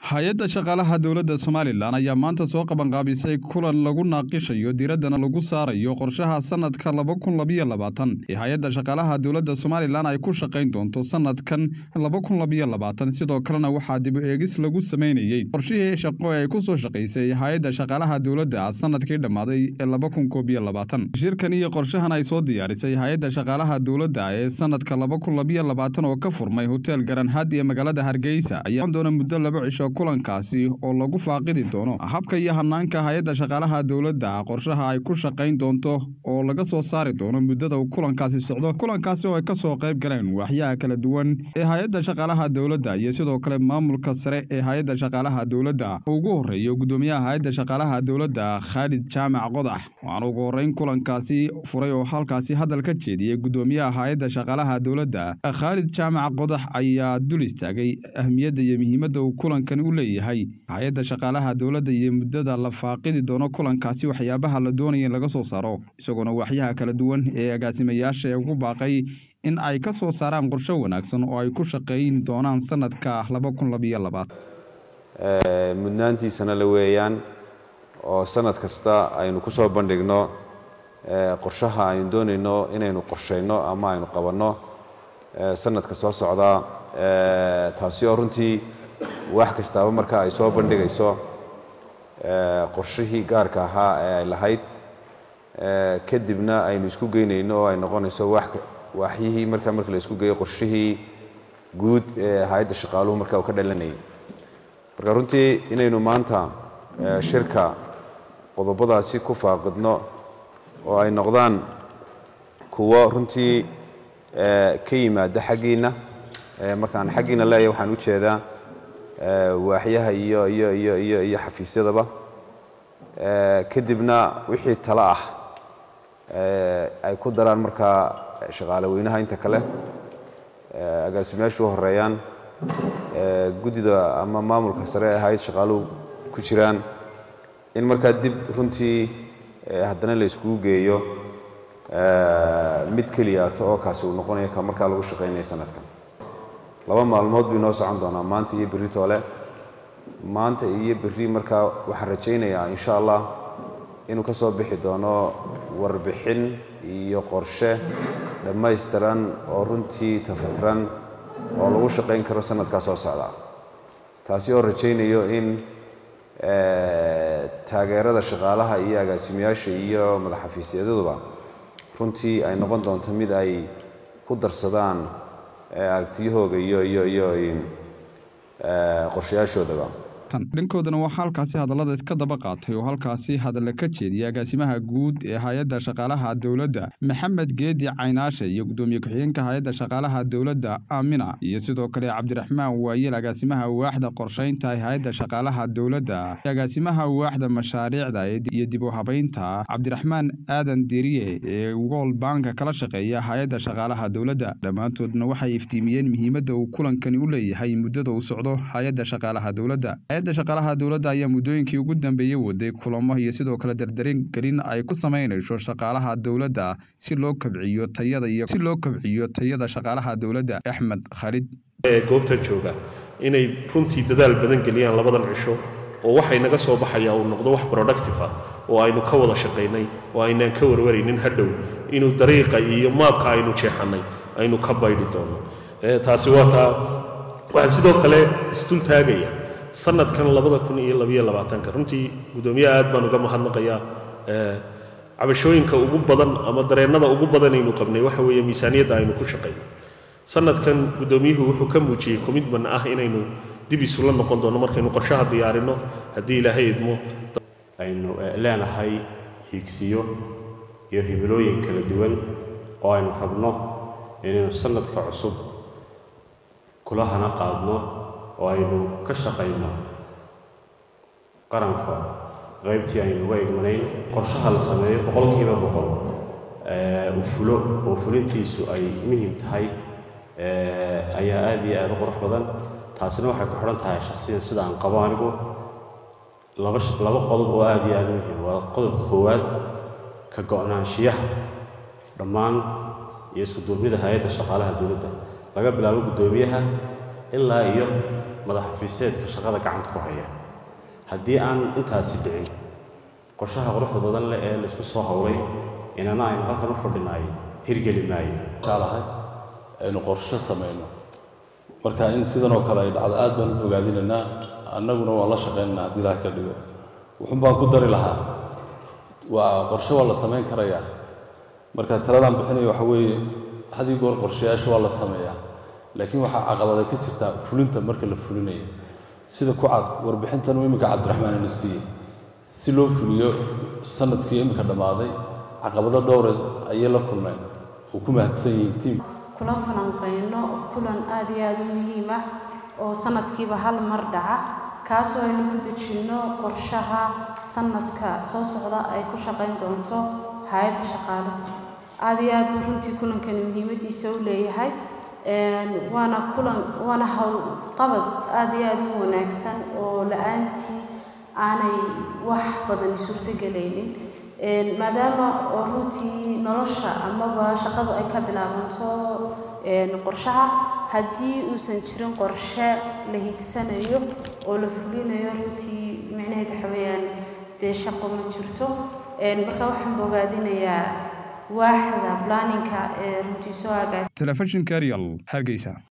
hay-adda shaqaalaha dowladda somalilan ayaa maanta soo qabanqaabisay kulan lagu naaqishayo diraddana lagu saarayo qorshaha sanadka laba kun labiyo labaatan ee hay-adda shaqaalaha dowladda somalilan ay ku shaqayn doonto sanadkan laba kun labiyo labaatan sidoo kalena waxaa dib u eegis lagu sameynayey qorshihii shaqo ee ay ku soo shaqaysay hay-adda shaqaalaha dowladda sanadkii dhammaaday ee laba kun koob iyo labaatan shirkan iyo qorshahan ay soo diyaarisay hay-adda shaqaalaha dowladda ee sanadka laba kun labiyo labaatan oo ka furmay hotel garanhad ee magaalada hargeysa ayaa doona muddo laba cisho kulankaasi oo lagu faaqidi doono habka iyo hanaanka hay-adda shaqaalaha dowladda qorshaha ay ku shaqayn doonto oo laga soo saari doono muddada uu kulankaasi socdo kulankaasi oo ay ka soo qayb galeen waaxyaha kala duwan ee hay-adda shaqaalaha dowladda iyo sidoo kale maamulka sare ee hay-adda shaqaalaha dowladda ugu horreeyo guddoomiyaha hay-adda shaqaalaha dowladda khaalid jaamac qodax waxaana ugu horreyn kulankaasi furay oo halkaasi hadal ka jeediyey guddoomiyaha hay-adda shaqaalaha dowladda khaalid jaamac qodax ayaa dul istaagay ahmiyadda iyo muhiimadda uu kulankan u leeyahay hay-adda shaqaalaha dowladda iyo muddada la faaqidi doono kulankaasi waxyaabaha la doonaya in laga soo saaro isagoona waaxyaha kala duwan ee agaasimayaasha ee ugu baaqay in ay ka soo saaraan qorsho wanaagsan oo ay ku shaqayn doonaan sanadka laba kun labiyo labaatan mudnaantiisana la weeyaan oo sanad kasta aynu ku soo bandhigno qorshaha aynu doonayno inaynu qorshayno ama aynu qabanno sanadka soo socda taasi oo runtii wax kastaaba marka ay soo bandhigayso qorshihii gaarka ahaa ee ay lahayd kadibna aynu isku geynayno oo ay noqonayso waaxyihii marka marka la isku geeyo qorshihii guud ee hay-adda shaqaaluhu marka uu ka dhalanayay marka runtii inaynu maanta shirka qodobadaasi ku faaqidno oo ay noqdaan kuwo runtii ka yimaada xaggiinna markaan xaggiina leeyahay waxaan u jeedaa waaxyaha iyo iyo iyo iyo iyo xafiisyadaba kadibna wixii talo ah ay ku daraan markaa shaqaale weynaha inta kale agaasimayaashu u horeeyaan guddida ama maamulka sare ee hay-ad shaqaaluhu ku jiraan in markaa dib runtii haddana la iskugu geeyo mid keliyaato oo kaasi uu noqonaya ka markaa lagu shaqaynaya sanadkan laba maalmood buu inoo socon doonaa maanta iyo berri toole maanta iyo berri markaa waxaan rajaynayaa insha allah inuu ka soo bixi doono warbixin iyo qorshe dhammaystiran oo runtii tafatran oo lagu shaqayn karo sanadkaa soo socda taasi oo rajaynayo in taageerada shaqaalaha iyo agaasimayaasha iyo madaxafiisyaduba runtii ay noqon doonto mid ay ku darsadaan aragtiyahooga iyo iyo iyo qorshayaashoodaba dhankoodana waxaa halkaasi hadallada iska daba qaatay oo halkaasi hadalla ka jeediyay agaasimaha guud ee hay-adda shaqaalaha dowladda maxamed geedi caynaashe iyo guddoomiye ku-xigeenka hay-adda shaqaalaha dowladda aamina iyo sidoo kale cabdiraxmaan waayeel agaasimaha waaxda qorshaynta ee hay-adda shaqaalaha dowladda agaasimaha waaxda mashaariicda iyo dib u habaynta cabdiraxmaan aadan deriye ee wool banka kala shaqeeya hay-adda shaqaalaha dowladda dhammaantoodna waxay iftiimiyeen muhiimadda uu kulankani u leeyahay muddada uu socdo hay-adda shaqaalaha dowladda hay-adda shaqaalaha dowladda ayaa muddooyinkii ugu dambeeyey waday kulamo iyo sidoo kale dardarin gelin ay ku samaynayso shaqaalaha dowladda si loo kabciyo tayada iyo si loo kabciyo tayada shaqaalaha dowladda axmed khalid ee goobta jooga inay runtii dadaal badan geliyaan labadan cisho oo waxay naga soo baxaya uu noqdo wax productive ah oo aynu ka wada shaqaynay oo aynaan ka warwaraynin hadhow inuu dariiqa iyo maabka aynu jeexannay aynu ka baydhi doono taasi waa taa waxaan sidoo kale isdul taagaya sanadkan labada kun iyo labiyo labaatanka runtii guddoomiyaha aad baan uga mahadnaqayaa cabashooyinka ugu badan ama dareennada ugu badan aynu qabnay waxa weeye miisaaniyadda aynu ku shaqayno sanadkan guddoomiyuhu wuxuu ka muujiyey commitment ah inaynu dib isula noqon doono markaynu qorshaha diyaarinno haddii ilaahay idmo aynu leenahay hiigsiyo iyo hibilooyin kala duwan oo aynu rabno inaynu sanadka cusub kulahana qaadno oo aynu ka shaqayno qaranka qaybtii aynu uga igmanayn qorshaha la sameeyo boqolkiiba boqol uu fulo oo fulintiisu ay muhim tahay ayaa aad iyo aad u qurux badan taasina waxay ku xidhan tahay shakhsiyan sida aan qabo anigu laba laba qodob oo aad iyo aad u muhim waa qodobka koowaad ka go'naanshiyaha dhammaan iyo isku duubnida hay-adda shaqaalaha dowladda laga bilaabo guddoomiyaha ilaa iyo madaxafiiseedka shaqada gacanta ku haya haddii aan intaasi dhicin qorshaha quruxda badan leh ee laysku soo howlay inana aynu halkan u fadhinaay hirgeli maayo jeclahay aynu qorshe samayno marka in sidan oo kale ay dhacdo aad baan u ogaadinaynaa annaguna waan la shaqaynaynaa haddii ilaah ka dhigo wuxun baan ku dari lahaa waa qorshe waa la samayn karayaa marka taladaan bixinaya waxa weeye hadii goor qorshayaasha waa la sameeyaa laakiin waxaa caqabaday ka jirtaa fulinta marka la fulinayo sida ku cad warbixintan uu iminka cabdiraxmaan ina siiyey si loo fuliyo sanadkii iminka dhammaaday caqabado dhowre ayay la kulmeen oo ku mahadsan yihiin tiim kula falanqayno kulan aada iyo aada u muhiim ah oo sanadkiiba hal mar dhaca kaasoo aynu ku dejinno qorshaha sanadka soo socda ay ku shaqayn doonto hay-adda shaqaale aada iyo aad buu runtii kulankani muhiimadiisa u leeyahay waana kulan waana howlqabad aada iyo aada u wanaagsan oo la-aantii aanay wax badan suurtogelaynin maadaama oo runtii nolosha amaba shaqadu ay ka bilaabanto qorshaha haddii uusan jirin qorshe la higsanayo oo la fulinayo runtii micnaheed waxa weeyaan dee shaqo ma jirto marka waxaan bogaadinayaa waaxda planninka ee runtii soo agaas telefishinka real hargeysa